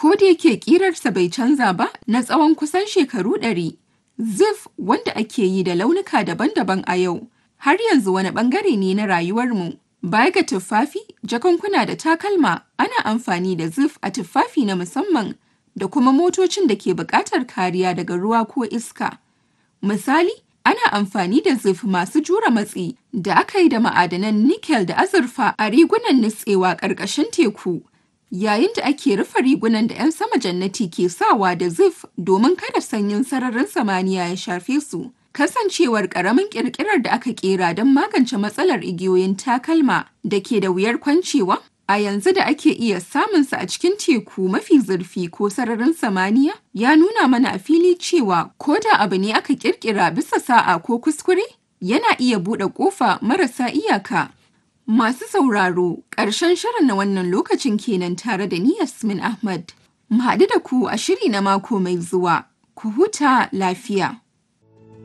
Ko da yake ƙirarsa bai canza ba na tsawon kusan shekaru ɗari, Zif wanda ake yi da launuka daban-daban a yau, har yanzu wani ɓangare ne na rayuwarmu. Baya ga tuffafi, jakunkuna da takalma, ana amfani da zif a tuffafi na musamman da kuma motocin da ke buƙatar kariya daga ruwa ko iska. Misali, ana amfani da zif masu jure matsi da aka yi da ma'adanan nikel da azurfa a rigunan nutsewa ƙarƙashin teku. Yayin da ake rufe rigunan da 'yan sama jannati ke sawa da zif domin kada sanyin sararin samaniya ya shafe su. Kasancewar ƙaramin ƙirƙirar da aka ƙera don magance matsalar igiyoyin takalma da ke da wuyar kwancewa, a yanzu da ake iya samunsa a cikin teku mafi zurfi ko sararin samaniya, ya nuna mana a fili cewa ko da abu ne aka ƙirƙira bisa sa'a ko kuskure, yana iya buɗe ƙofa marasa iyaka. Masu sauraro, ƙarshen shirin na wannan lokacin kenan tare da ni Yasmin Ahmad. Mu haɗu da ku a shiri na mako mai zuwa. Ku huta lafiya.